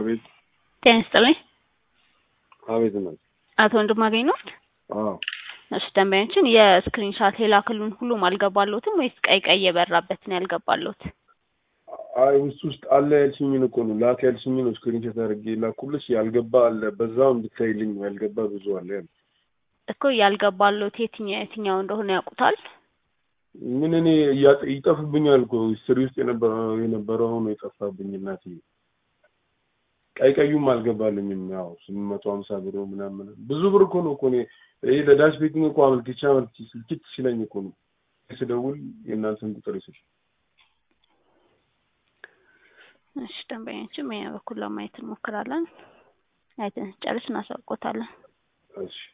አቤት ጤና ይስጥልኝ። አቤት ነው። አቶ ወንድማገኝ ነዎት? አዎ እሺ ደንበኛችን የስክሪን ሻት የላክሉን ሁሉም አልገባሎትም ወይስ ቀይ ቀይ የበራበትን ያልገባሎት? አይ ውስጥ ውስጥ አለ ያልሽኝን እኮ ነው ላክ ያልሽኝን ነው ስክሪንሾት አድርጌ ላኩልሽ። ያልገባ አለ በዛው እንድታይልኝ ያልገባ ብዙ አለ ያለ እኮ ያልገባሎት የትኛው የትኛው እንደሆነ ያውቁታል? ምን እኔ እያጠ- ይጠፉብኛል እኮ ሂስትሪ ውስጥ የነበረው የነበረው ነው የጠፋብኝ እናቴ። ቀይ ቀዩም አልገባልኝም። ያው ስምንት መቶ ሀምሳ ብር ምናምን ብዙ ብር እኮ ነው እኮ እኔ ይሄ ለዳሽ ቤቲንግ እኮ አመልክቻ አመልክቼ ስልችት ሲለኝ እኮ ነው ስደውል የእናንተን ቁጥር ይስል እሺ ደንበኛችን በኛ በኩል ለማየት እንሞክራለን። አይተን ጨርስ እናሳውቆታለን። እሺ